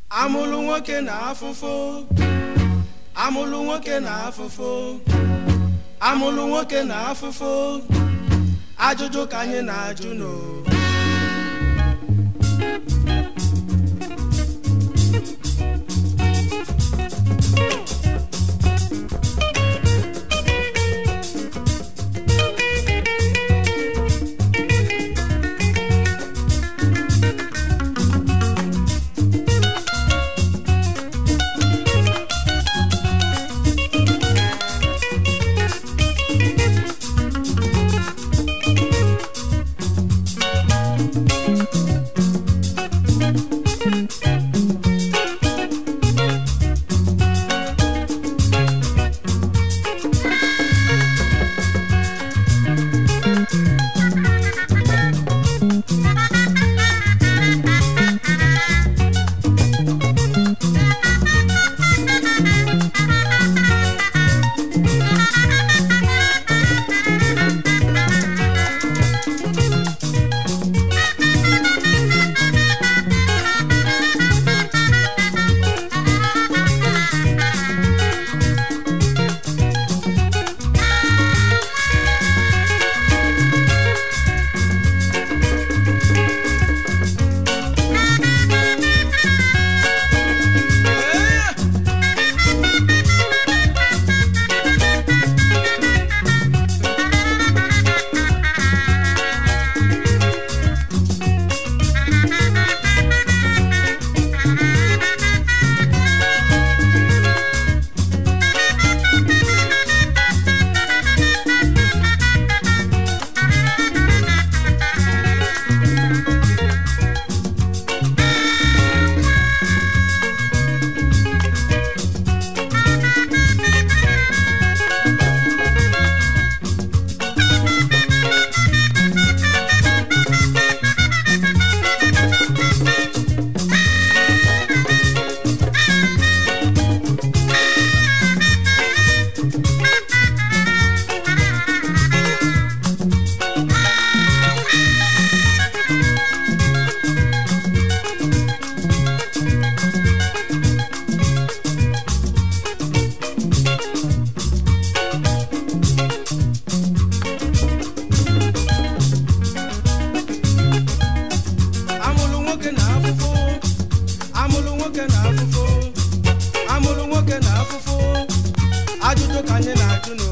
amụlụ nwoke na afụfụ amụlụ nwoke na afụfụ amụlụ nwoke na afụfụ ajụjụ ka anyị na-ajụ n'o amụlụ nwoke na afụfụ amụlụ nwoke na afụfụ amụlụ nwoke na afụfụ ajụjụ ka anyị na-ajụ nụ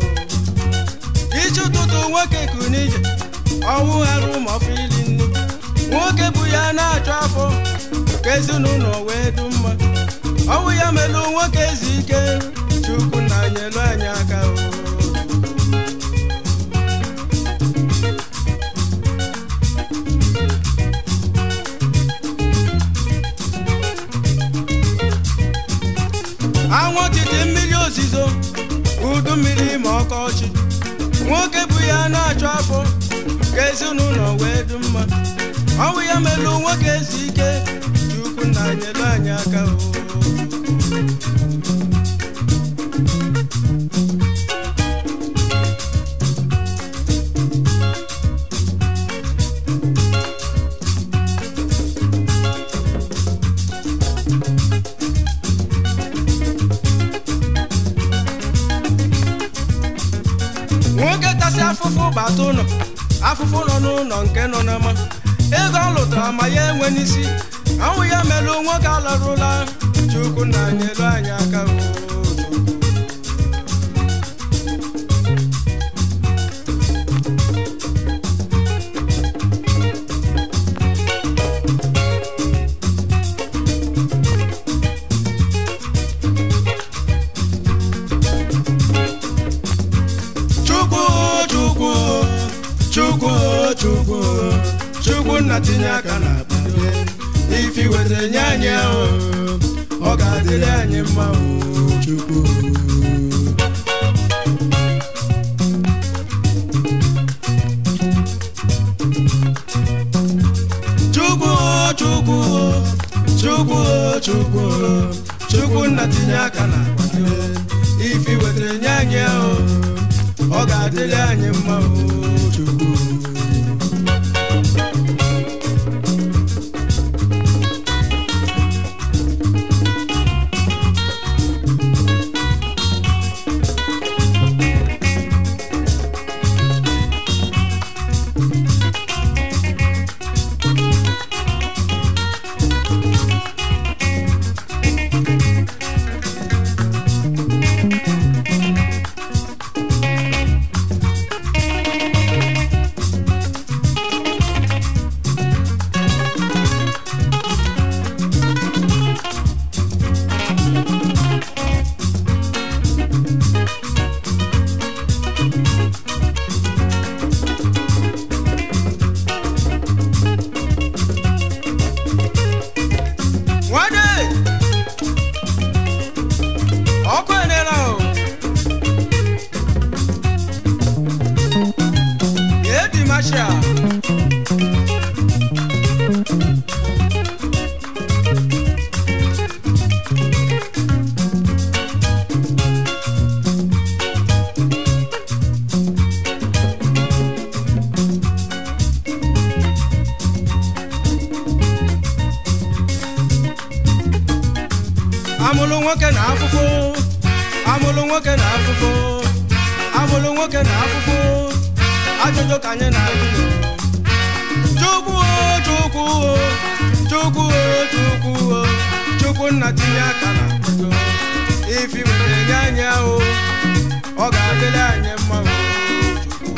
iji ụtụtụ nwoke kuru n'ije ọnwụ ghara ụmụ ọfụ iri nnu nwoke bụ ya na-achụ afọ ka ezinụlọ wee dị mma ọnwụ ya melụ nwoke ezu ike chukwu na nyelu anyị aka o anwụ titi mmiri ozizo udu mmiri ma ọkọchị nwoke bụ ya na-achụ afọ ka ezinụlọ wee dị mma ọnwụ ya melụ nwoke ezi ike chukwu na nyelu anyị aka o nwoke tasị afụfụ bata ụlọ afụfụ nọ n'ụlọ nke nọ n'ama ego ọ lụtara ma ya enwe n'isi ọnwụ ya melụ nwoke alarụla chukwu na nyelu anyị aka o. chukwu chukwu chukwu chukwu chukwu nna tinye aka na akpa ifi wetara nye anyị ahụ ọ ga-adịrị anyị mma o, chukwu chukwu chukwu chukwu chukwu chukwu nna tinye aka na akpa ifi wetara nye anyị ahụ ọ ga-adịrị anyị mma o chukwu amụlụ nwoke na afụfụ amụlụ nwoke na afụfụ amụlụ nwoke na afụfụ ajụjụ ka anyị na-ajụ chukwu o chukwu o chukwu o chukwu o chukwu nna tinye aka na mmadụ ifi were nye anyị ahụ ọ ga-adịrị anyị mma o chukwu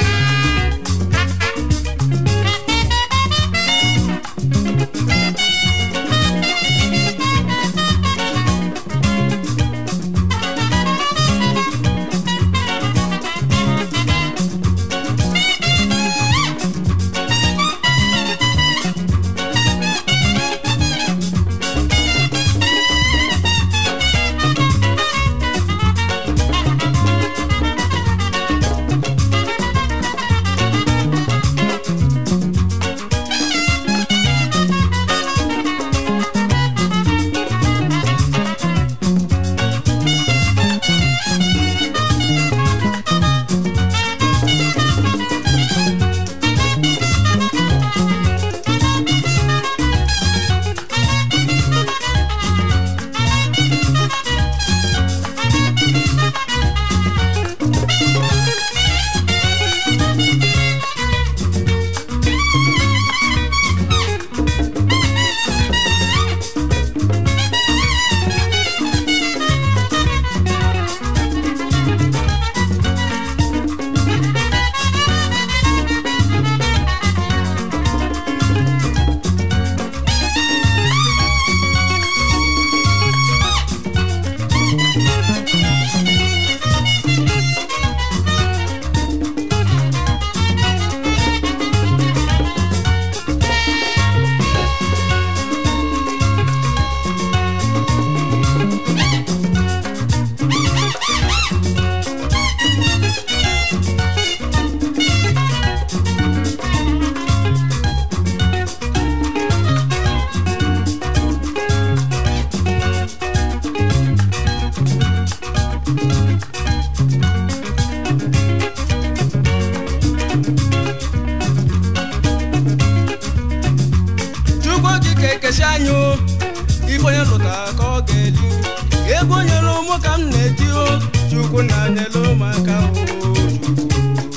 chukwu okike ekesi anyị o ife onye lụta ka ọ ga-eli ego onye ụmụ ka m na-eti o chukwu na anyela ụmụaka o chukwu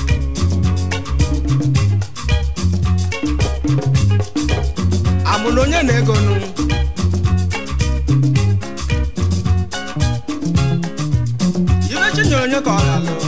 amụna onye na-ego nụ ibe chinyere onye ka ọ lalụ